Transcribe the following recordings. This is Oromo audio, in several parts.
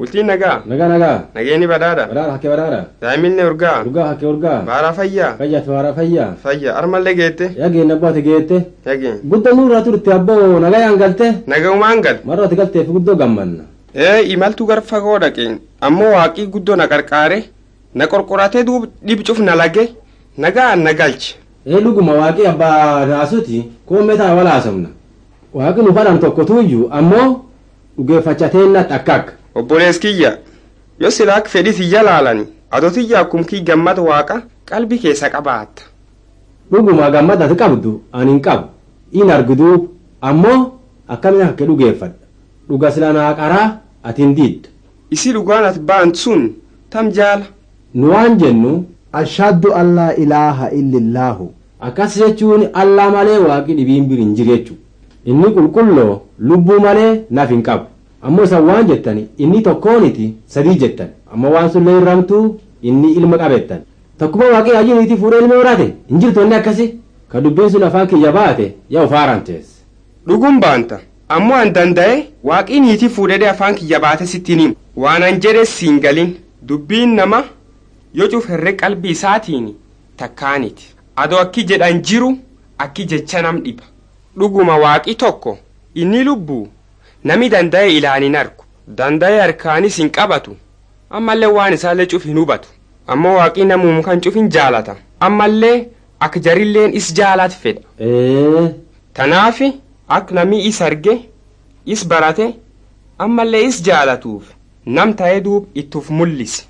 Bultiin nagaa. Nagaa nagaa. Nageenyi badhaadha. Badhaadha hakkee badhaadha. Daa'imminni urgaa. Urgaa hakkee urgaa. Baaraa fayyaa. Fayyaa faaraa fayyaa. Fayyaa. Armallee geette. Yageen abbaate geette. Yageen. Guddoo nurraa turte abboo nagayaan galte. Nagaumaan gal. Marra ati galteef guddoo gammanna. Ee imaltuu gara fagoo dhaqeen ammoo waaqii guddoo na qarqaare na qorqoratee duub dhibcuuf na lage nagaan na galche. Ee dhuguma waaqii abbaa naasuti koomee ta'a wala haasofna. Waaqi nu fadhan tokko tuyyuu ammoo dhugeeffachateennatti akka akka. Obbolees kiyya yoo silaa akka fedhii tiyya laalani adoo tiyya akkum kii gammada waaqa qalbii keessa qabaatta. Dhuguma gammada ati qabdu ani hin qabu. In argituu ammoo akkamiin akka dhugeeffadha. Dhuga sila naa qaraa ati hin diidda. Isi dhugaan ati ba'an sun tam jaala. Nu waan jennu ashhadu an laa ilaaha illallaahu akkas jechuun allaa malee waaqi dhibiin bir hin jiru jechuudha. Inni qulqulloo lubbuu malee naf hin qabu. Ammoo isan waan jettani inni tokkooniti sadii jettan. Ammoo waan sun leerramtuu inni ilma qabettan. Takkuma waaqii ajiniitii fuudhee ilma horate hin jirtu inni akkasi. Ka dubbiin sun afaan kiyya baate yaa ufaarantees. Dhuguun baanta ammoo an danda'e waaqii niitii fuudhee afaan kiyya baate sittiin himu. Waan an jedhe siin galin dubbiin nama yoo cuferree qalbii isaatiin takkaaniti. Adoo akki jedhan jiru akki jecha nam dhiba. Dhuguma waaqii tokko inni lubbuu nami danda'e ilaalin argu. Danda'e harkaanis hin qabatu. Ammallee waan isaallee cuf hin hubatu. Ammoo waaqii namuum kan cuf hin jaalata. Ammallee akka jarilleen is jaalaat fedha. Ee Tanaafi akka namni is arge is barate ammallee is jaalatuuf nam ta'ee duub ittuuf mul'ise.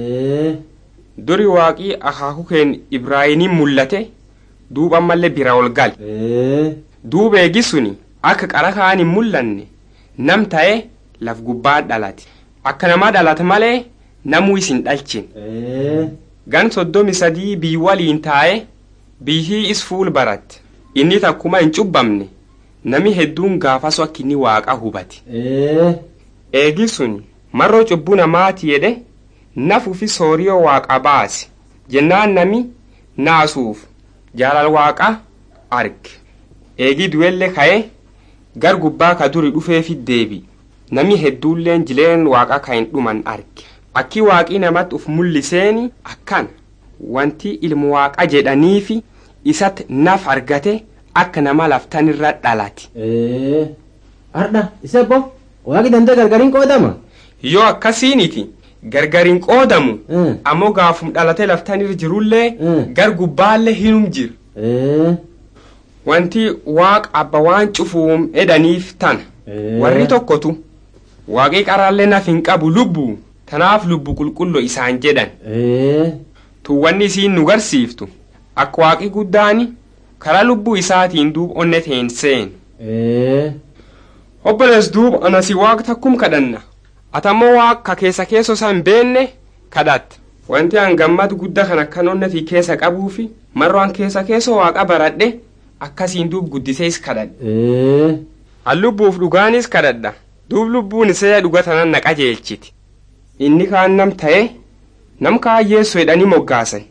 ee Duri waaqii akaakuu keen Ibraahimiin mul'ate duub ammallee bira ol gale. ee Duub eegi suni akka qara kaan hin mul'anne nam ta'ee laf gubbaa dhalate. Akka namaa dhalate malee namuu isin dhalchin. ee Gan soddomi sadii bii waliin taa'e biihii is fuul baratte. Inni takkuma hin cubbamne nami hedduun gaafasu akka inni waaqa hubate. ee Eegi sun marroo cubbuu namaati jedhe nafuufi sooriyoo waaqa baase jennaan nami naasuuf jaalal waaqa arge. Eegi du'ellee ka'e gar gubbaa ka duri dhufeefi deebi. Nami hedduulleen jileen waaqa ka hin dhuman arge. Akki waaqii namatti uf mul'iseeni akkan wanti ilmu waaqa jedhaniifi isatti naf argate akka nama laftanirra dhalate. ee Ardha isa bo waaqi danda'e gargariin qoodama. Yoo akkasiiniti gargariin qoodamu ee ammoo gaafum dhalatee laftanirra jirullee Mm. gar gubbaallee hinum jira. ee Wanti waaqa abba waan cufuum edaniif tana. ee Warri tokkotu waaqii qaraallee naf hin qabu lubbuu tanaaf lubbu qulqulloo isaan jedhan. ee Tuwwanni isiin nu garsiiftu akka waaqii guddaani karaa lubbuu isaatiin duub onne teen seenu. ee Obbolees duuba anasi waaqa takkum kadhanna. Atammoo waaqa keessa keessa isaa hin beenne kadhatta. Wanti an gammadu guddaa kan akkan onnetii keessa qabuufi marroo an keessa keessa waaqa baradhe akkasiin duub guddisees kadhadhe. ee An lubbuuf dhugaanis kadhadha. Duub lubbuun isee dhuga tanan na qajeelchiti. Inni kaan nam ta'e nam kaan yeessu jedhanii moggaasan.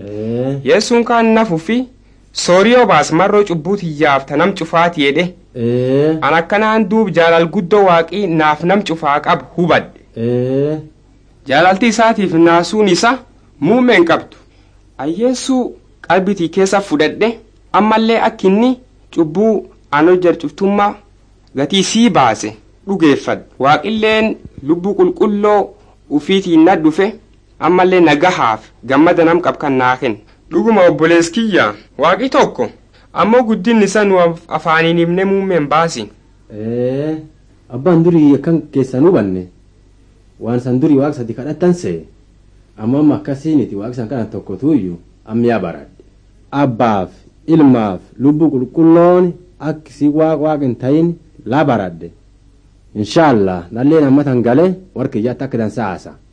ee Yeessuun kaan nafuufi sooriyoo baas marroo cubbuu tiyyaaf ta nam cufaati jedhe. ee An akkanaan duub jaalal guddoo waaqii naaf nam cufaa qabu hubadhe. ee Jaalalti isaatiif naasuun isa muumeen qabdu. Ayyeessuu qalbitii keessa fudhadhe ammallee akka inni cubbuu an hojjechuuftummaa gatii sii baase dhugeeffadhe. Waaqilleen lubbuu qulqulloo ufiitiin na dhufe ammallee nagahaaf gammada nam qabkan naa kenna. Dhuguma obbolees kiyya waaqi tokko ammoo guddinni isa nu af- afaaniin himne muumeen baasin. ee abbaan durii akkan keessan hubanne waan san durii waaqa sadi kadhattan see amma amma akkasiiniti waaqa san kana tokko tuuyyu ammiyaa baradhe abbaaf ilmaaf lubbuu qulqulloon akkisii waaqa waaqa hin ta'in laa baradhe inshaallah nalleen ammatan galee warqiyyaatti akka dansa haasa